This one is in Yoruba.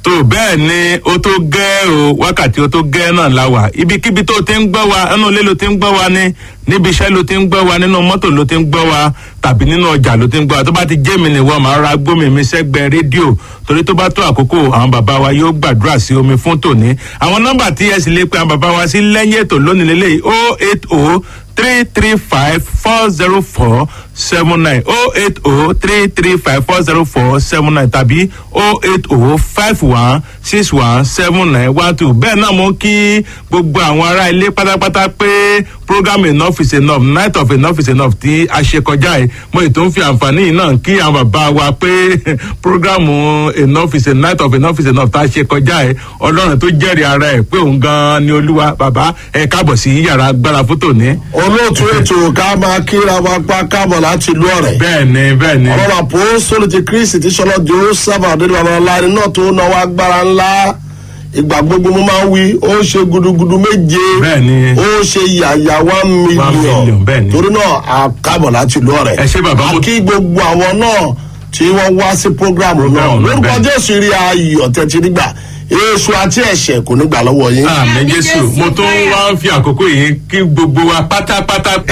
tó bẹ́ẹ̀ ni ó tó gẹ́ o wákàtí ó tó gẹ́ náà la wà ibikíbi tó ti ń gbọ́ wa ẹnu ilé ló ti ń gbọ́ wa ni níbi iṣẹ́ ló ti ń gbọ́ wa nínú mọ́tò ló ti ń gbọ́ wa tàbí nínú ọjà ló ti ń gbọ́ wa tó bá ti jẹ́ mi nìwọ màá ra gbómi mi sẹ́gbẹ́ rédíò torí tó bá tó àkókò àwọn bàbá wa yóò gbàdúrà sí omi fún tòní àwọn nọ́mbà tí ẹ sì lè pe àwọn bàbá wa sí lẹ́yìn ètò lónìí lélẹ́yìí oh eight oh three three five four zero four seven nine oh eight oh three three five four zero four seven nine tàbí oh eight oh five one six one seven nine one two bẹ́ẹ̀ náà mo kí gbogbo àwọn ará ilé pátápátá pé program enough is enough night of enough is enough tí a ṣe kọjá yìí mo ì tó ń fi àǹfààní yìí náà kí àwọn bàbá wa pé program enough is a night of enough is enough tá a ṣe kọjá yìí ọlọ́run tó jẹ́rìí ara ẹ̀ pé òun gan-an ni olúwa bàbá ẹ̀ káàbọ̀ sí yàrá agbára fótó ní olóòtú ètò ká máa kíra wa pa káàbọ̀ láti ìlú ọ̀rẹ́. bẹ́ẹ̀ni bẹ́ẹ̀ni. ọlọ́run àpòsóòlù ti kristi tí sọlọ́ di ó sábà dé lọ́wọ́ láàrin náà tó náwó agbára ńlá ìgbà gbogbo mo máa ń wí ó ṣe gudugudu méje Bẹ́ẹ̀ni. ó ṣe yàyà one million, million bẹ́ẹ̀ni. torí náà a káàbọ̀ láti ìlú ọ̀rẹ́. Ẹ ṣé bàbá, mo- àkí gbogbo àwọn náà tí wọ́n wá sí programu náà Programu náà, lórúkọ bẹ́ẹ̀ni. jésù rí ayọ̀ tẹ́tí nígbà èso àti ẹ̀ṣẹ̀ kò ní gbà lọ́wọ́ yín. àmì Àmín jésù Jésù, mo tún bẹ́ẹ̀. wá ń fi àkókò yìí kí gbogbo wa pátápátá